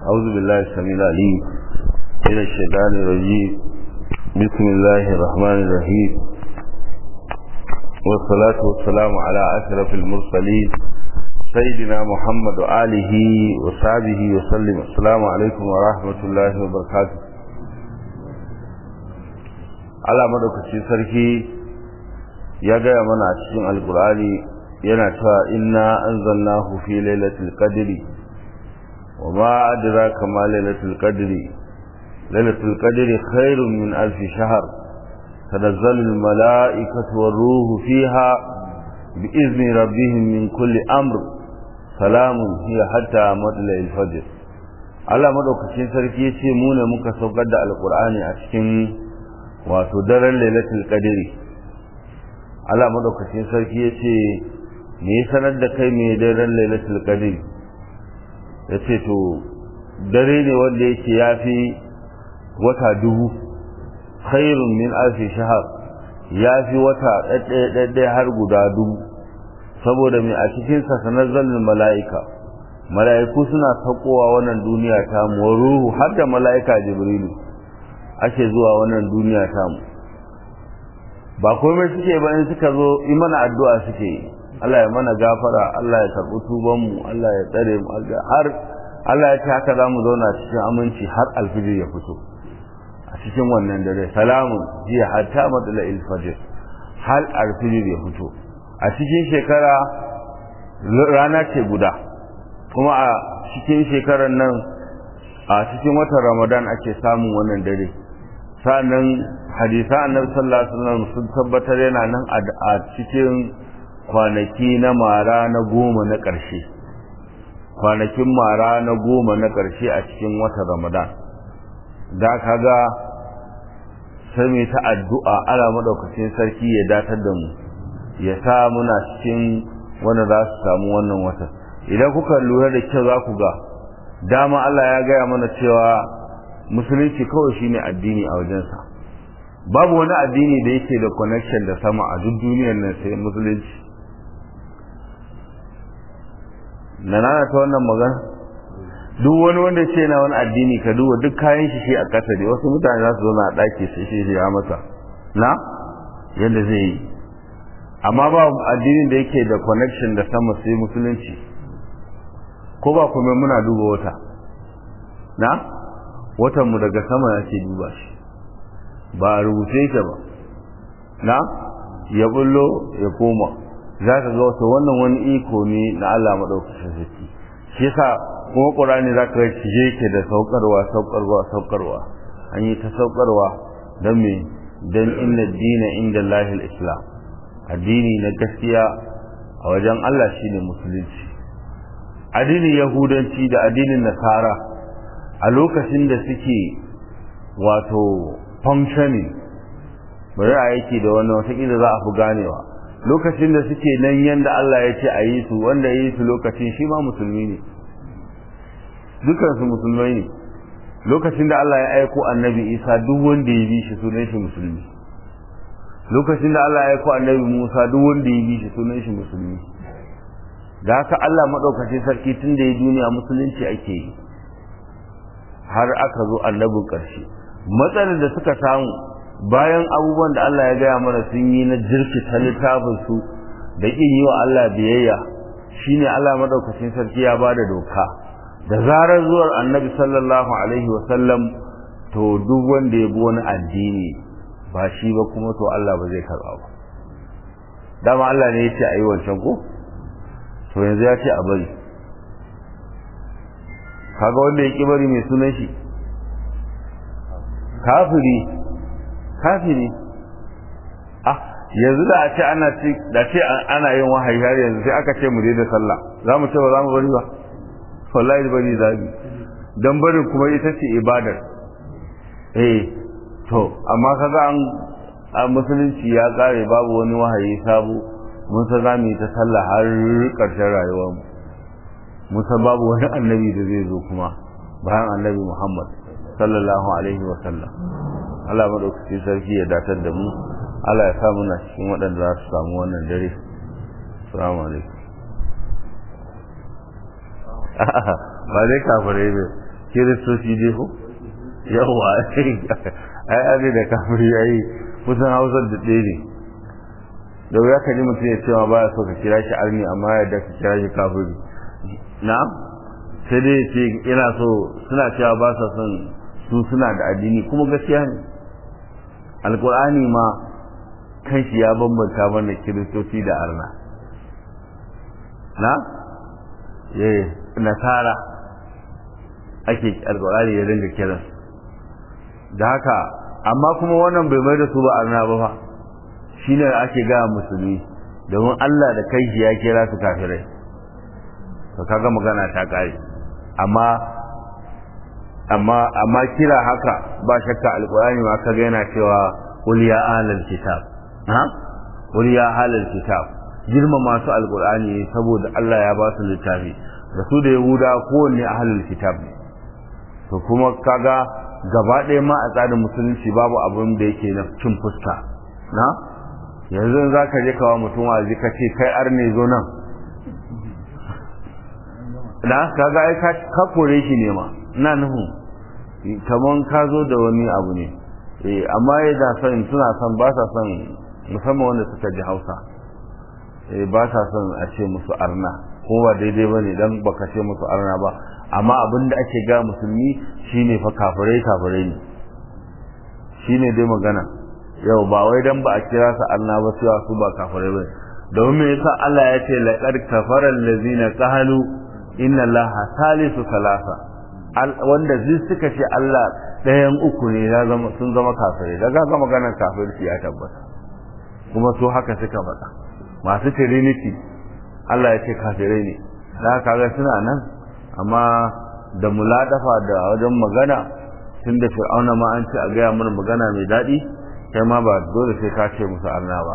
أعوذ بالله السميع العليم من الشيطان الرجيم بسم الله الرحمن الرحيم والصلاة والسلام على أشرف المرسلين سيدنا محمد وآله وصحبه وسلم السلام عليكم ورحمة الله وبركاته Allah madaukaci sarki ya gaya mana a cikin alkur'ani yana cewa inna anzalnahu fi lailatul qadri wa ma adraka ma lailatul qadri lailatul qadri khairun min alf shahr tanazzalu al malaikatu war ruhu fiha bi izni rabbihim min kulli amr salamun hiya hatta matla'il fajr Allah madaukakin sarki yace mu ne muka saukar da alkur'ani a cikin wato daren lailatul qadri Allah madaukakin sarki yace me ya sanar da kai me daren lailatul qadri yace to dare ne wanda yake yafi wata dubu khairun min alfi shahr yafi wata ɗaɗɗaya har guda dubu saboda me a cikin sa sanazzalul mala'ika mala'iku suna saukowa wannan duniya ta mu ruhu har da mala'ika jibrilu ake zuwa wannan duniya tamu ba komai suke ba in suka zo yi mana addu'a suke yi Allah ya mana gafara Allah ya karɓi tuban mu Allah ya tsare mu har Allah ya ce haka za mu zauna cikin aminci har alfijir ya fito a cikin wannan dare salamun jiya hatta matsala ilfajir har alfijir ya fito a cikin shekara rana ce guda kuma a cikin shekarar nan a cikin watan ramadan ake samun wannan dare sa'annan hadisa annabi sallallahu alaihi wasallam sun tabbatar yana nan a cikin kwanaki na mara na goma na ƙarshe kwanakin mara na goma na ƙarshe a cikin watan ramadan da kaga sai mai ta addu'a ala madaukakin sarki ya datar da mu ya sa muna cikin wanda za su samu wannan watan idan kuka lura da kyau za ku ga dama Allah ya gaya mana cewa musulunci kawai shine addini a wajensa babu wani addini da yake da connection da sama a duk duniyar nan sai musulunci na nana ta wannan magana duk wani wanda ce na wani addini ka duba duk kayan shi shi a ƙasa ne wasu mutane za su zauna a ɗaki sai shi ya masa na yadda zai yi amma ba addinin da yake da connection da sama sai musulunci ko ba kuma muna duba wata na watanmu daga sama ya ce duba shi ba a rubuce yake ba na ya bullo ya koma za ka ga wata wannan wani iko ne na Allah maɗaukacin sarki shi yasa kuma ƙurani za ka shi yake da saukarwa saukarwa saukarwa an yi ta saukarwa don me don inna dina inda lahil islam addini na gaskiya a wajen Allah shine musulunci addinin yahudanci da addinin nasara a lokacin da suke wato functioning bari a yake da wannan watakila za a fi ganewa lokacin da suke nan yadda Allah ya ce a yi su wanda ya yi su lokacin shi ma musulmi ne dukansu musulmai ne lokacin da Allah ya aiko annabi isa duk wanda ya bi shi sunan shi musulmi lokacin da Allah ya aiko annabi musa duk wanda ya bi shi sunan shi musulmi da haka Allah maɗaukacin sarki tun da ya duniya musulunci ake yi har aka zo annabin ƙarshe matsalar da suka samu bayan abubuwan da Allah ya gaya mana sun yi na jirkita littafin su da ƙin yi wa Allah biyayya shine Allah maɗaukacin sarki ya ba da doka da zarar zuwar annabi sallallahu alaihi wa sallam to duk wanda ya bi wani addini ba shi ba kuma to Allah ba zai karɓa ba dama Allah ne ya ce a yi wancan ko to yanzu ya ce a bari kaga wanda ya ki bari mai sunan shi kafiri kafiri ah yanzu da a ce ana ce da ce ana yin wahayi har yanzu sai aka ce mu je da sallah za mu ce ba za mu bari ba wallahi bari zabi dan barin kuma ita ce ibadar eh to amma kaga an a musulunci ya kare babu wani wahayi sabo mun san za mu yi ta sallah har ƙarshen rayuwarmu mun san babu wani annabi da zai zo kuma bayan annabi Muhammad sallallahu alaihi wa sallam Allah madaukakin sarki ya datar da mu Allah ya sa muna cikin waɗanda za su samu wannan dare assalamu alaikum ba dai kafirai ne kiristoci dai ko yawa ai abin da kafiri ya yi kusan hausar da ɗaya ne da wuya ka ji mutum ya ce ma baya so ka kira shi arni amma yadda ka kira shi kafiri na sai dai ce ina so suna cewa ba sa son su suna da addini kuma gaskiya ne alkur'ani ma kanshi ya bambanta mana kiristoci da arna na eh nasara ake alkur'ani ya dinga kiransu da haka amma kuma wannan bai mai da su ba arna ba fa shine ake ga musulmi domin Allah da kai ya kira su kafirai to kaga magana ta kare amma amma amma kira haka ba shakka alqur'ani ma kaga yana cewa qul ya ahlal kitab ha qul ya ahlal kitab girma masu alqur'ani saboda Allah ya ba su littafi da su da yahuda kowanne ahlul kitab ne to kuma kaga gaba ɗaya ma a tsarin musulunci babu abin da yake na cin fuska na yanzu za ka je kawo mutum wazi ka ce kai ar ne zo nan na kaga ai ka kore shi ne ma ina nuhu kaman ka zo da wani abu ne eh amma yadda son suna son ba sa son musamman wanda suka ji hausa eh ba sa son a ce musu arna ko ba daidai ba ne don baka ce musu arna ba amma abin da ake ga musulmi shine fa kafirai kafirai ne shine dai magana yau ba wai dan ba a kira su Allah ba cewa su ba kafirai ba domin me yasa Allah ya ce laqad kafara allazina qalu inna allaha salisu salasa wanda zai suka ce Allah ɗayan uku ne ya zama sun zama kafirai daga ga maganar kafirci ya tabbata kuma su haka suka faɗa masu trinity Allah ya ce kafirai ne da kaga suna nan amma da muladafa da wajen magana tun da fir'auna ma an ce a gaya mana magana mai daɗi kai ma ba dole sai ka ce musu arna ba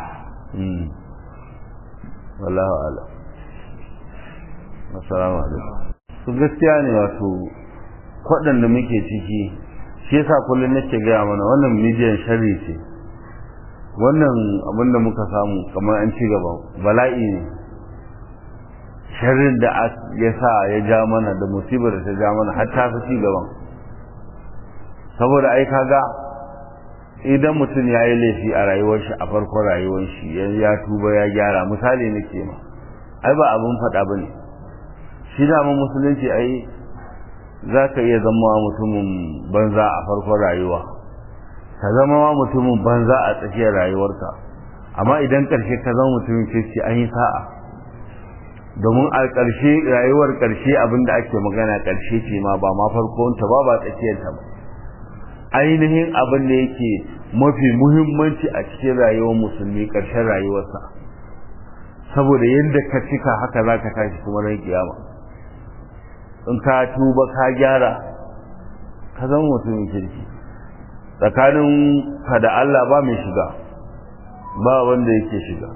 wallahu ala assalamu alaikum su gaskiya ne wato waɗanda muke ciki shi yasa kullum nake gaya mana wannan midiyan sharri ce wannan abin da muka samu kamar an ci gaba bala'i ne sharrin da ya sa ya ja mana da musibar da ta ja mana har ta fi ci gaban saboda ai kaga idan mutum ya yi laifi a rayuwar shi a farkon rayuwar shi ya tuba ya gyara misali nake ma ai ba abin faɗa ba ne shi dama musulunci ai za ka iya zama mutumin banza a farkon rayuwa ka zama ma mutumin banza a tsakiyar rayuwarka amma idan ƙarshe ka zama mutumin kirki an yi sa'a domin a ƙarshe rayuwar ƙarshe abin da ake magana ƙarshe ce ma ba ma farkonta ba ba tsakiyarta ba ainihin abin da yake mafi muhimmanci a cikin rayuwar musulmi ƙarshen rayuwarsa saboda yadda ka cika haka za ka tashi kuma ran kiyama in ka tuba ka gyara ka zama mutumin kirki tsakanin ka da Allah ba mai shiga ba wanda yake shiga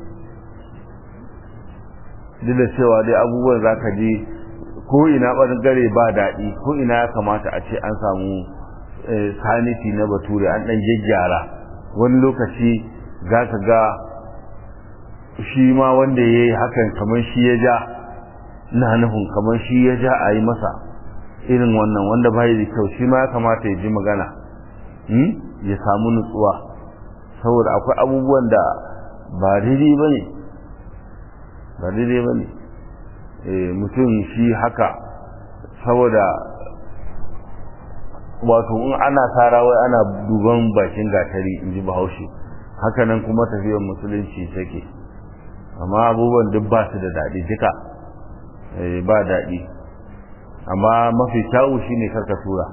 duk da cewa dai abubuwan za ka ji ko ina ɓangare ba daɗi ko ina ya kamata a ce an samu saniti na bature an ɗan gyaggyara wani lokaci za ka ga shi ma wanda ya yi hakan kamar shi ya ja na nufin kamar shi ya ja a yi masa irin wannan wanda bai da kyau shi ma ya kamata ya ji magana ya samu nutsuwa saboda akwai abubuwan da ba daidai ba ne ba daidai ba ne mutum shi haka saboda wato in ana tara wai ana duban bakin gatari in ji bahaushe hakanan kuma tafiyar musulunci take amma abubuwan duk ba su da daɗi duka ba daɗi amma mafi kyawu shi ne karka tura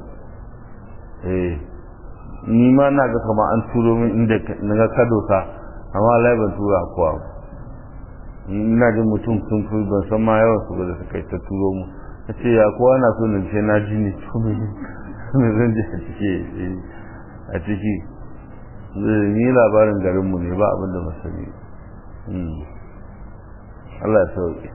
ni ma na ga kama an turo min inda na ga kadosa amma lai ban tura kowa ina jin mutum sun fi ban san ma yawan su da suka yi ta turo mu ta ce ya kowa na so na ce na ji ne me zan ji a ciki a ciki ni labarin garinmu ne ba abin da masani Allah ya sauke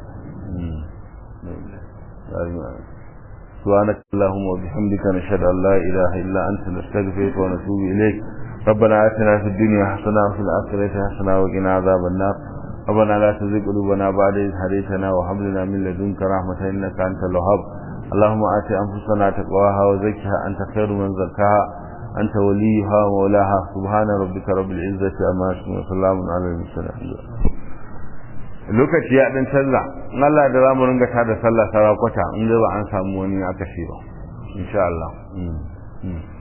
سبحانك اللهم وبحمدك نشهد أن لا إله إلا أنت نستغفرك ونتوب إليك ربنا آتنا في الدنيا حسنة وفي الآخرة حسنة وقنا عذاب النار ربنا لا تزغ قلوبنا بعد إذ هديتنا وهب لنا من لدنك رحمة إنك أنت الوهاب اللهم آت أنفسنا تقواها وزكها أنت خير من زكاها أنت وليها ومولاها سبحان ربك رب العزة أما يصفون وسلام على المرسلين lokaci ya dan canza in Allah da zamu ringa tada sallah sarakwata in da ba an samu wani aka shi ba insha Allah